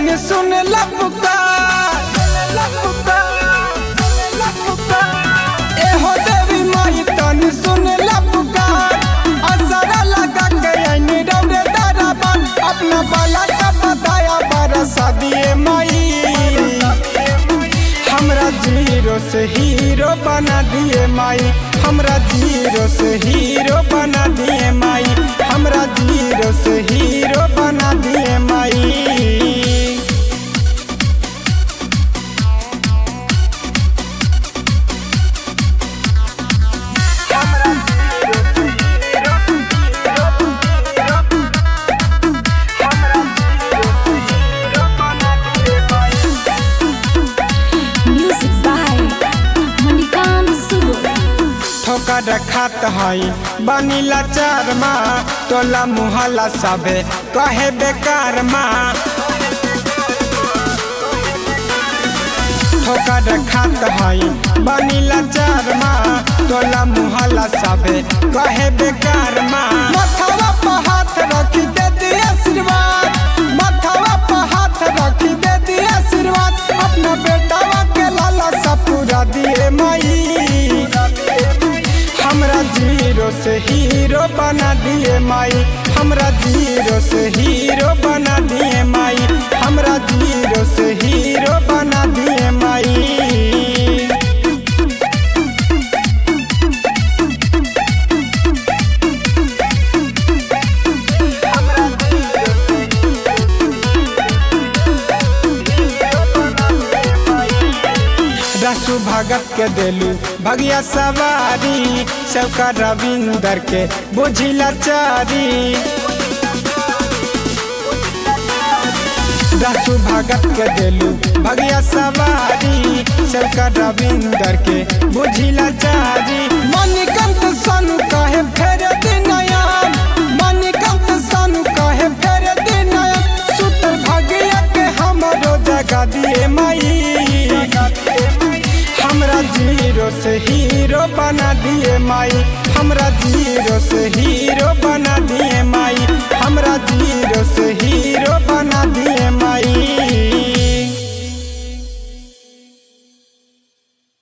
तनी सुन ला पुकार एहो देवी माई तनी सुन ला पुकार असरा लगा के आईनी रौरे दरबार अपना बाला का बताया बरसा दिए माई हमरा जीरो से हीरो बना दिए माई हमरा जीरो से हीरो बना दिए माई हमरा जीरो से हीरो बना दिए माई Music by Manikan Subur. ठोकर खात हई बनीला चार माँ टोला मुहल्ला सबे कहे बेकार माँ ठोकर खात हई बनीला चार माँ टोला मुहल्ला सबे कहे बेकार माँ मथवा पर हाथ रखी दे दी आशीर्वाद मथवा पर हाथ रखी दे दी आशीर्वाद अपना बेटावा के लाला सा पूरा दिए माई हमरा जीरो से हीरो बना दिए माई हमरा जीरो से हीरो बना दिए माई हमरा जीरो से हीरो बना दिए माई रसु भगत के देलू भगिया सवारी सबका रविंदर के बुझिला चारी रसु भगत के देलू भगिया सवारी सबका रविंदर के बुझिला चारी मणिकंत सोनू कहे फेर दिनयान मणिकंत सोनू कहे फेर दिनयान सुतर भगिया के हमरो जगा दिए माई हमरा जीरो से हीरो बना दिए माई हमरा जीरो से हीरो बना दिए माई हमरा जीरो से हीरो बना दिए